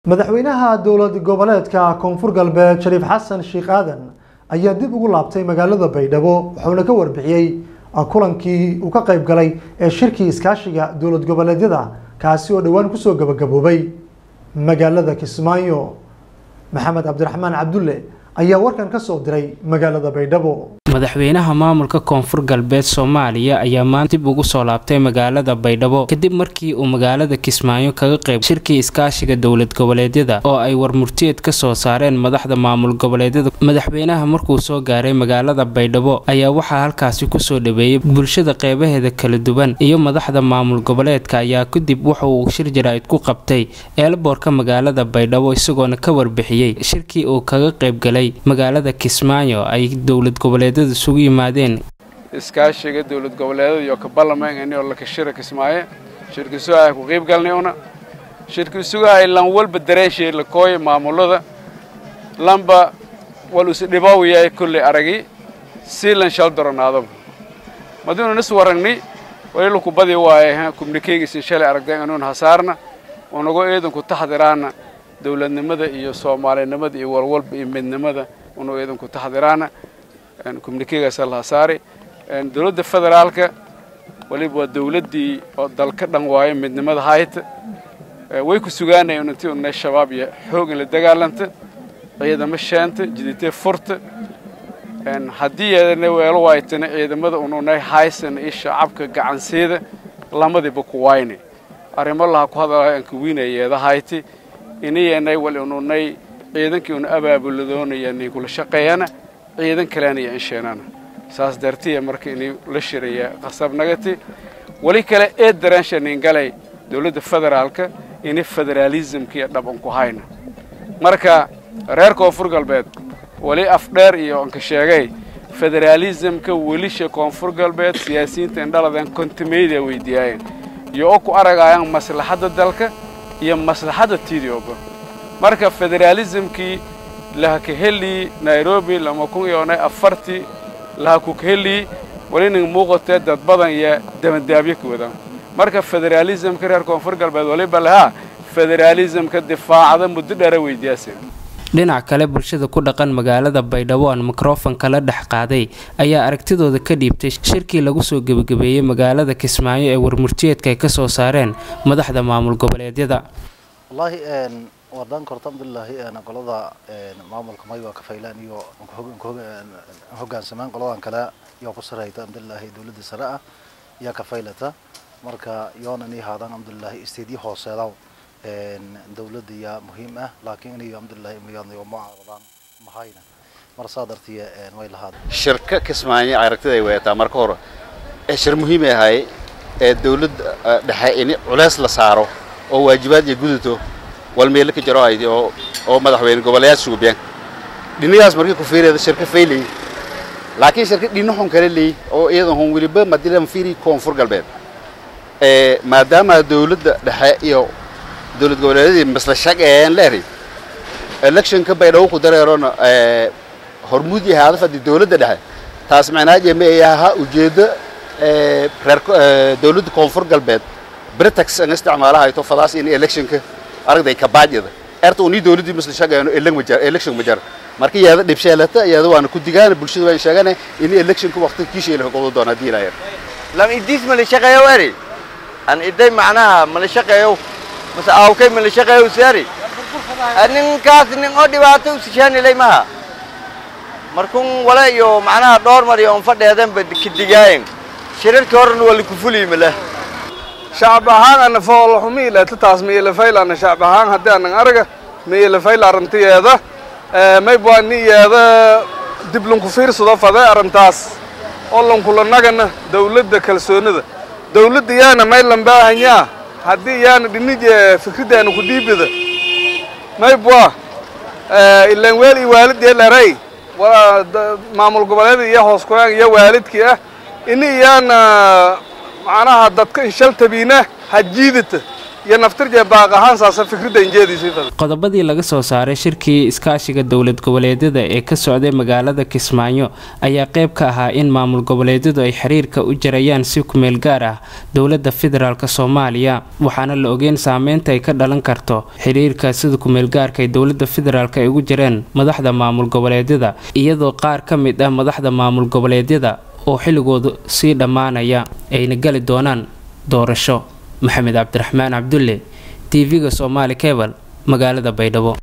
madaxweynaha dowlad goboleedka koonfur galbeed shariif xasan sheekh aadan ayaa dib ugu laabtay magaalada baydhabo wuxuuna ka warbixiyey kulankii uu ka qayb galay ee shirkii iskaashiga dowlad goboleedyada kaasi oo dhowaan kusoo gabagaboobay magaalada kismaayo maxamed cabdiraxmaan cabdulle ayaa warkan ka soo diray magaalada baydhabo madaxweynaha maamulka koonfur galbeed soomaaliya ayaa maanta dib ugu soo laabtay magaalada baydhabo kadib markii uu magaalada kismaayo kaga qayb shirkii iskaashiga dowlad goboleedyada oo ay warmurtiyeed ka soo saareen madaxda maamul goboleedyada madaxweynaha markuu soo gaaray magaalada baydhabo ayaa waxaa halkaasi kusoo dhaweeyey bulshada qeybaheeda kala duwan iyo madaxda maamul goboleedka ayaa kadib waxa uu shir jaraa'id ku qabtay eelboorka magaalada baydhabo isagoona ka warbixiyey shirkii uu kaga qaybgalay magaalada kismaayo ay dowlad goboleed isugu yimaadeen iskaashiga dowlad goboleedada iyo ka ballameyngaynoo la kashira kismaaye shirki sugahay ku qiib galnay una shirki sugahay lan walba dareenshay la kooya maamulada lanba wal is dhibow yahay kulley aragi si lan shal doranaadaba maduuna nis waragni walilu ku badi waaye kumnikeygiisin shalay aragdeen inuun hasaarna unago eedanku taxdiraana dowladnimada iyo soomaalinimada iyo walwalba iyo midnimada unu eedanku taxdiraana communikegaasa laha saari dowladda federaalka waliba waa dowladdii oo dalka dhan waayo midnimada hayta way ku sugaanayeen intii unay shabaab iyo xoog in la dagaalanta ciidamo sheenta jiditee furta haddii yeedana weelo waaytana ciidamada ununay haysan iyo shacabka gacansiida lamadiiba ku wayne arrimo laha ku hadalay aan kuwiinaya yeeda hayti inayanay wal ununay ciidankii una abaabuladoonayani kula shaqeeyana ciidan kaleanaya insheenana saas dartiya marka inay la shiraya qasab nagati weli kale ee daraanshanin galay dowladda federaalka inay federaalismkiiyo dhaban ku hayna marka reer koonfur galbeed weli afdheer iyo anka sheegay federaalismka welisha koonfur galbeed siyaasiyiinta indhaladan kontimayda weydiiyaayeen iyo oo ku aragayaan maslaxadda dalka iyo maslaxadda tidioba marka federaalismkii lahakaheli nairobi lama kun iyo onay afartii lahakukaheli walining muuqatee dad badan iyo dabandaabyo ka wadaan marka federaalismka reer koonfur galbeed waliba lahaa federaalismka difaacda muddo dheera weydiyaaseen dhinac kale bulshada ku dhaqan magaalada baydhabo aan mikrofonka la dhex qaaday ayaa aragtidooda ka dhiibtay shirkii lagu soo gebagabeeyey magaalada kismaayo ee warmurtiyeedka ay ka soo saareen madaxda maamul goboleedyada wardaan korta alxamdulilaahi qolada maamulka may waa ka faylaan iyo hogaansamaan qoladan kale yaa ku sarayta alxamdulilaahi dowladda sare ah yaa ka faylata marka yoona inay haadaan alxamdulilaahi isteedyo hooseedaw dowladda yaa muhiim ah laakiin inay alxamdulillahi imayaadnayo ma caawdaan mahayna mar saa dartiya way lahaad shirka kismaayo aragtida ay weetaa marka hore ee shir muhiim ay ahay ee dowladda dhexe in culeys la saaro oo waajibaad iyo gudato walmeelo ka jaro aydi oo oo madaxweyne goboleyaasha suubiyaan dhinagaas markii ku fiirayda shirka faylay laakiin shirka dhinahon kale leey oo iyadan hon weliba madilan fiiri koonfur galbeed ee maadaama dowladda dhexe iyo dowlad goboleedyadii masla shaqeeyeen leeri electionka baydhabo ku dareerona ee hormuud yahay hadafadi dowladda dhexe taas macnaaje ma ay ahaa ujeeddo ee reer dowladda koonfur galbeed britax aan isticmaalaha ay to fadaas in electionka aragday kabaajida erta uni dawladii misla shaqeeyno election majar election majar marka iyada dhibsheelata iyada waana ku digaan bulshada waan sheeganay in electionka waqti kiishay la qodo doona diilaayeen lam idis ma la shaqeeyo wari an iday macnaha ma la shaqeeyo mase awkay ma la shaqeeyo sari ninkaas nin oo dhibaato u sishaanilay maha markun wala iyo macnaha dhowr mar iyo fadheedan ba kidigaayen shirarkii horena waa laku fuliyi male shacab ahaan ana foolxumi ilata taas miilafaylaana shacab ahaan haddii anan araga miilafayla arrintiyeeda maybwaa niyeeda dib lanku fiirsado fade arrintaas oo lankulanagana dawladda kalsoonida dawladda yaana maylan baahanyaa haddii yaana dhinije fikridaana ku dhiibida maybwa ilaan weel iyo waalidee leray maamul goboleeda iyo hoos koyaan iyo waalidkii ah ini iyaana macnaha dadka inshaltabiina ha jiidata iyo naftirjee baaq ahaan saasa fikradda injeediisii qodobadii laga soo saaray shirkii iskaashiga dowlad goboleedyada ee ka socday magaalada kismaayo ayaa qayb ka ahaa in maamul goboleedyadu ay xiriirka u jarayaan si kumeel gaar ah dowladda federaalk soomaaliya waxaana la ogeyn saameynta ay ka dhalan karto xiriirka sida kumeelgaarka ay dowladda federaalk ay ugu jireen madaxda maamul goboleedyada iyadoo qaar ka mid ah madaxda maamul goboleedyada oo xilligoodu sii dhammaanaya ayna gali doonaan doorasho maxamed cabdiraxmaan cabdulle tv-ga soomaali kebal magaalada baydhabo